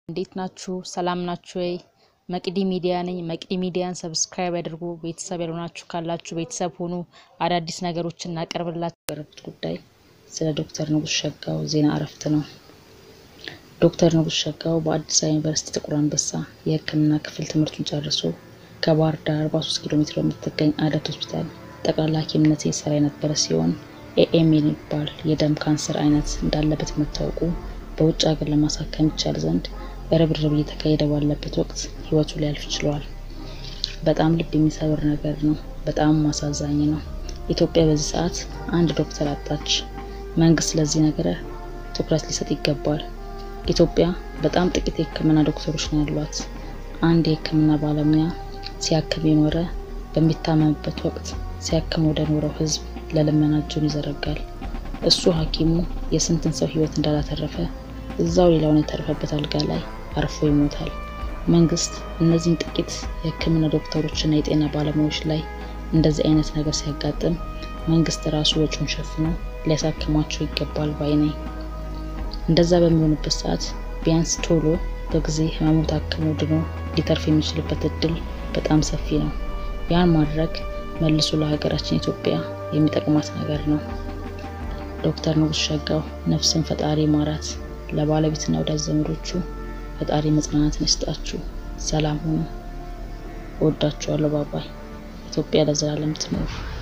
እንዴት ናችሁ? ሰላም ናችሁ ወይ? መቅዲ ሚዲያ ነኝ። መቅዲ ሚዲያን ሰብስክራይብ ያድርጉ። ቤተሰብ ያልሆናችሁ ካላችሁ ቤተሰብ ሁኑ። አዳዲስ ነገሮችን እናቀርብላችሁ። ያቀረቡት ጉዳይ ስለ ዶክተር ንጉስ ሸጋው ዜና እረፍት ነው። ዶክተር ንጉስ ሸጋው በአዲስ አበባ ዩኒቨርሲቲ ጥቁር አንበሳ የሕክምና ክፍል ትምህርቱን ጨርሶ ከባህር ዳር 43 ኪሎ ሜትር በምትገኝ አደት ሆስፒታል ጠቅላላ ሐኪምነት የሰራ የነበረ ሲሆን ኤኤም የሚባል የደም ካንሰር አይነት እንዳለበት መታወቁ በውጭ ሀገር ለማሳከም ይቻል ዘንድ ርብርብ እየተካሄደ ባለበት ወቅት ህይወቱ ሊያልፍ ችሏል። በጣም ልብ የሚሰብር ነገር ነው። በጣም አሳዛኝ ነው። ኢትዮጵያ በዚህ ሰዓት አንድ ዶክተር አጣች። መንግስት ለዚህ ነገር ትኩረት ሊሰጥ ይገባል። ኢትዮጵያ በጣም ጥቂት የህክምና ዶክተሮች ነው ያሏት። አንድ የህክምና ባለሙያ ሲያክም የኖረ በሚታመምበት ወቅት ሲያክም ወደ ኖረው ህዝብ ለልመና እጁን ይዘረጋል። እሱ ሐኪሙ የስንትን ሰው ህይወት እንዳላተረፈ እዛው ሌላውን የተረፈበት አልጋ ላይ አርፎ ይሞታል። መንግስት እነዚህን ጥቂት የህክምና ዶክተሮችና የጤና ባለሙያዎች ላይ እንደዚህ አይነት ነገር ሲያጋጥም መንግስት ራሱ ወጪውን ሸፍኖ ሊያሳክማቸው ይገባል ባይ ነኝ። እንደዛ በሚሆንበት ሰዓት ቢያንስ ቶሎ በጊዜ ህመሙ ታክሞ ድኖ ሊተርፍ የሚችልበት እድል በጣም ሰፊ ነው። ያን ማድረግ መልሶ ለሀገራችን ኢትዮጵያ የሚጠቅማት ነገር ነው። ዶክተር ንጉስ ሸጋው ነፍስን ፈጣሪ ማራት፣ ለባለቤትና ወዳጅ ዘመዶቹ ፈጣሪ መጽናናትን ይስጣችሁ። ሰላም ሁኑ። እወዳችኋለሁ። ባባይ። ኢትዮጵያ ለዘላለም ትኖር።